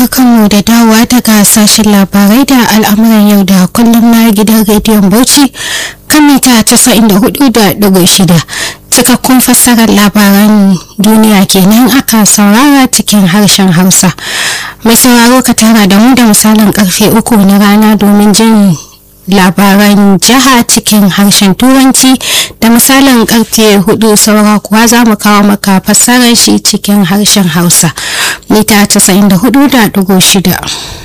barkanmu da dawowa daga sashen labarai da al'amuran yau da kullum na gidan rediyon Bauchi kan mita 94.6 cikakkun fassarar labaran duniya kenan aka saurara cikin harshen Hausa. Mai sauraro ka tara da mu da misalin karfe uku na rana domin jin labaran jiha cikin harshen turanci da misalin karfe hudu saura kuwa za mu kawo maka fassarar shi cikin harshen hausa mita 94.6